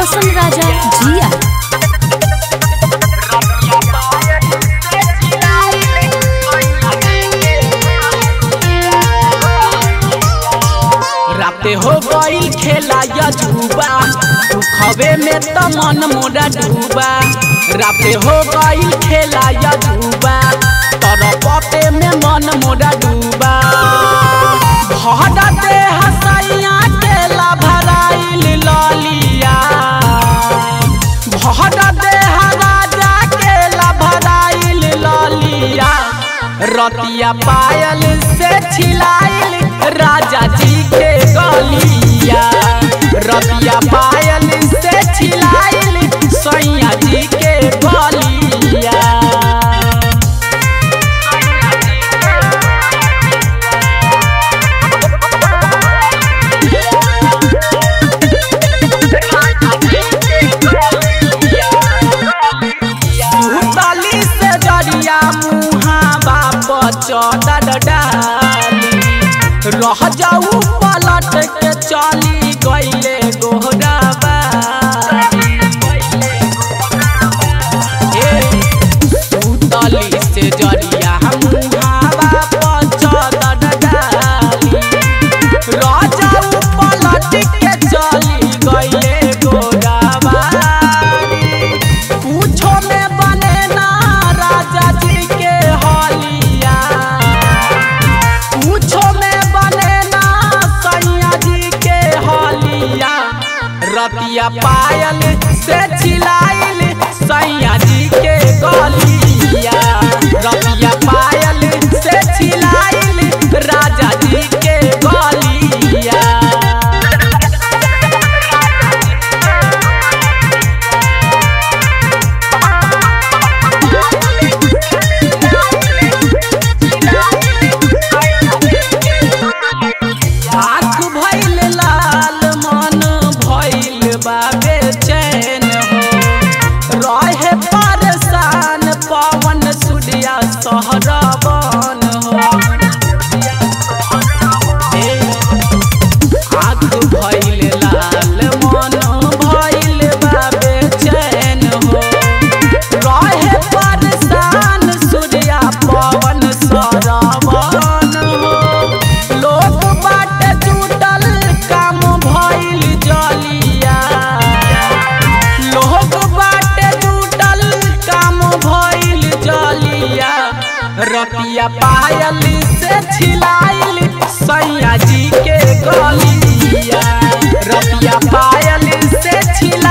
रोशन राजा जिया राते हो गईल खेला या झूबा दुखवे में त मन मोरा डूबा राते हो गईल खेला या झूबा तर पते में मन मोरा डूबा भडते हसैया केला भराइल ललिया भडते राजा केला भराइल ललिया रतिया पायल से छिलाइल राजा जी के गलिया रतिया पायल से छिलाइल सैया जी के गलिया सुतली से जरिया मुहा बाप चदर डाली रह जाऊ पलट के चली गईले गोहरा सुतली से जरिया मुहा बाप चदर डाली रह जाऊ पलट के चली गईले गोराबारी पूछो में बने ना राजा जी के हलिया पूछो में बने ना सैया जी के हलिया रतिया पायल से छिलाइल सैया जी के गलिया रतिया पायल से छिलाइल राजा जी के गलिया आँख भइल लाल मन भइल बा बेचैन हो रहे परेशान पवन सूर्या सहरबन हो ए, आँख भइल लाल मन भइल बा बेचैन हो रहे परेशान सूर्या पवन सरबन हो लोग बाट जुटल काम भइल जलिया लोग बाट जुटल काम भइल जलिया रतिया पायल से छिलाइल सैया जी के गलिया रतिया पायल से छिला